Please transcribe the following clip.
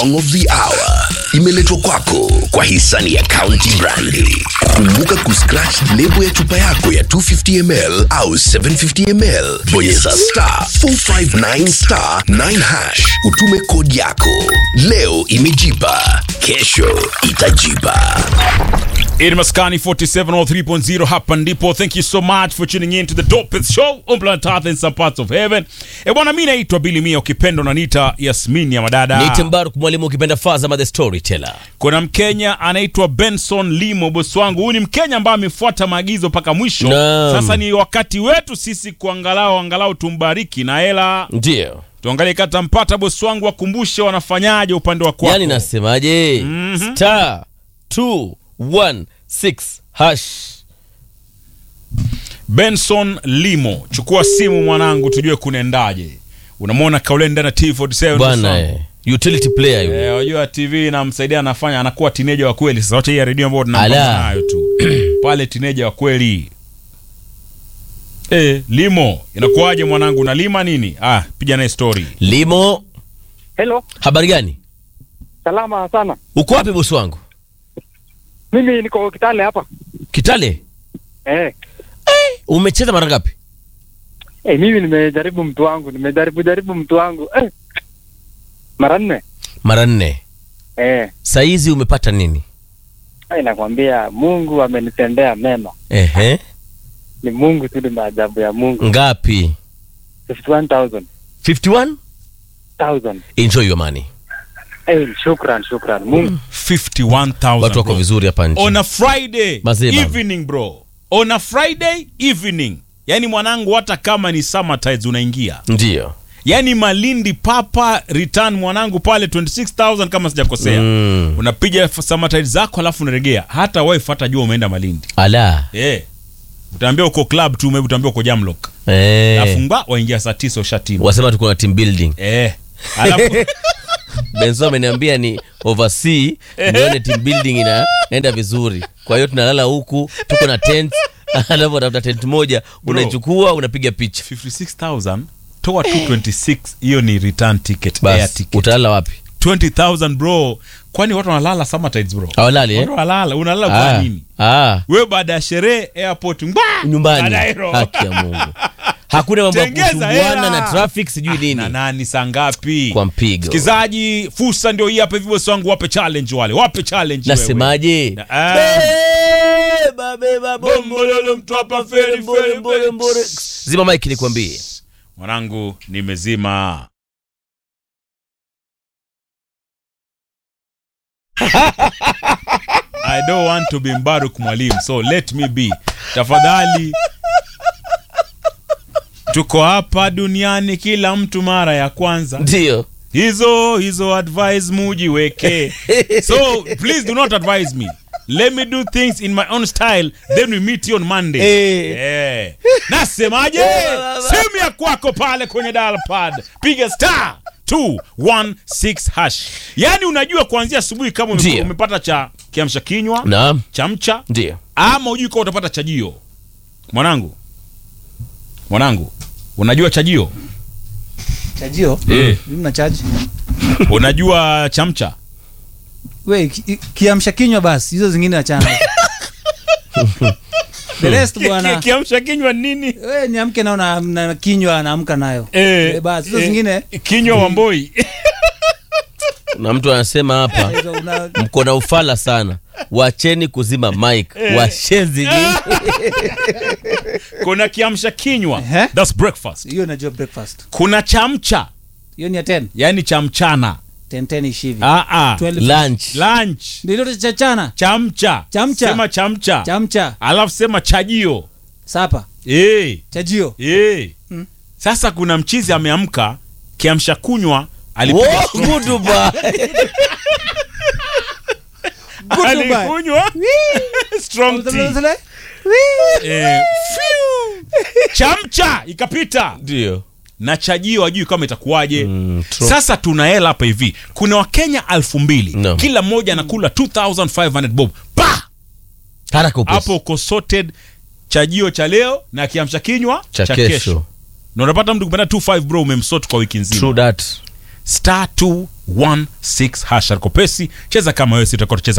song of the hour imeletwa kwako kwa hisani ya County Brandi. Kumbuka kuscratch lebo ya chupa yako ya 250 ml au 750 ml, bonyeza star 459 star 9 hash, utume kodi yako. Leo imejipa, kesho itajipa. In Maskani 4703.0 hapa ndipo. Thank you so much for tuning in to the dopest show on planet Earth in some parts of heaven. E bwana, mi naitwa Billy Mia, ukipenda unaniita Yasmin ya madada. Niite Mbaruk mwalimu ukipenda Fazama the storyteller. Kuna Mkenya anaitwa Benson Limo, bosi wangu. Huyu ni Mkenya ambaye amefuata maagizo mpaka mwisho. Naam. Sasa ni wakati wetu sisi kuangalau angalau tumbariki na hela, Ndio. tuangalie kata mpata bosi wangu, wakumbushe wanafanyaje upande wa kwako. Yaani nasemaje? Star 216 hash. Benson Limo, chukua simu mwanangu, tujue kunaendaje. Unamwona Kaulenda na T47 Bwana bosi wangu? eh. Utility player yule. Eh, wajua TV inamsaidia anafanya anakuwa tineja wa kweli. Sasa wacha hii ya redio ambayo tunapambana Ala. nayo tu pale, tineja wa kweli eh, Limo, inakuwaje mwanangu, unalima nini? Ah, piga naye story. Limo, Hello, habari gani? salama sana. Uko wapi bosi wangu? Mimi niko Kitale hapa. Kitale? Eh, Umecheza mara ngapi? eh, mimi nimejaribu mtu wangu, nimejaribu jaribu mtu wangu eh, mara nne. Mara nne. Eh, Saizi umepata nini? eh, nakwambia Mungu amenitendea mema. Ehe. Ni Mungu tu, ni maajabu ya Mungu. Ngapi? 51,000 51? 1000. Enjoy your money. Eh, shukran, shukran. Mungu 51,000 Watu wako bro. vizuri hapa nje. On a Friday Mazee bana. evening bro. On a Friday evening. Yaani mwanangu hata kama ni summer tides unaingia. Ndio. Yaani Malindi Papa return mwanangu pale 26000 kama sijakosea. Mm. Unapiga f- summer tides zako alafu unaregea. Hata wife hata jua umeenda Malindi. Ala. Eh. Utaambia uko club tu, maybe utaambia uko Jamlock. Eh. Alafu mba waingia saa 9 ushatima. Wasema tuko na team building. Eh. Alafu Benzo ameniambia ni oversea nione team building inaenda vizuri. Kwa hiyo tunalala huku, tuko na tent, alafu unatafuta tent moja, unaichukua unapiga picha. 56000 toa 226 hiyo ni return ticket, air Bas, ticket. utalala wapi? 20000 bro. Kwani watu wanalala summer tides bro? Hawalali eh? Watu wanalala, unalala kwa Ah. nini? Ah, Wewe baada ya sherehe airport ngwa nyumbani. Kadairo. Haki ya Mungu. Hakuna mambo ya Tengeza kusumbuana hela. na traffic sijui na nini. nani saa ngapi? Kwa mpigo. Msikizaji, fursa ndio hii hapa hivi bosi wangu, wape challenge wale. Wape challenge wewe. Nasemaje? Na- ah. Beba, beba, bombololo, mtu hapa feri, mbore, mbore, mbore. Zima mic nikwambie. Mwanangu nimezima. I don't want to be Mbaruk mwalimu, so let me be. Tafadhali. Tuko hapa duniani kila mtu mara ya kwanza. Ndio. Hizo hizo advice mujiweke. So please do not advise me. Let me do things in my own style, then we meet you on Monday. Eh. Eh. Nasemaje? Simu ya kwako pale kwenye dial pad. Piga star 216 hash. Yaani unajua kuanzia asubuhi kama ume- Ndio. umepata cha kiamsha kinywa, Naam. chamcha Ndio. ama ujui kama utapata chajio. Mwanangu. Mwanangu, unajua chajio? chajio Eh. mimi na chaji Unajua chamcha? we ki- kiamsha kinywa basi hizo zingine achana the rest bwana Kiamsha kinywa nini? we niamke nao na, na kinywa naamka nayo Eh, Eh, basi hizo eh, zingine kinywa wamboi Na mtu anasema hapa hizo una- mko na ufala sana. Wacheni kuzima mic. Washenzi nyinyi. kuna kiamsha kinywa Ehe. that's breakfast hiyo najua breakfast kuna chamcha hiyo ni ya 10 yani cha mchana 10 10 ishi hivi ah, ah. 12 Lunch. lunch ndio ile cha chana chamcha Chamcha. sema chamcha chamcha alafu sema chajio sapa hey, chajio hey. Mm. sasa kuna mchizi ameamka kiamsha kunywa alipiga Wo, Goodbye. Goodbye. alikunywa strong tea Zile- eh, phew. chamcha ikapita Ndio. na chajio ajui kama itakuwaje Mm, true. sasa tuna hela hapa hivi kuna wakenya alfu mbili No. kila mmoja anakula 2500 bob pa Haraka upesi. hapo uko sorted chajio cha leo na kiamsha kinywa cha kesho. na unapata mtu kupenda 25 bro umemsort kwa wiki nzima True that. star 216 hash kopesi cheza kama wewe sitakuwa tucheza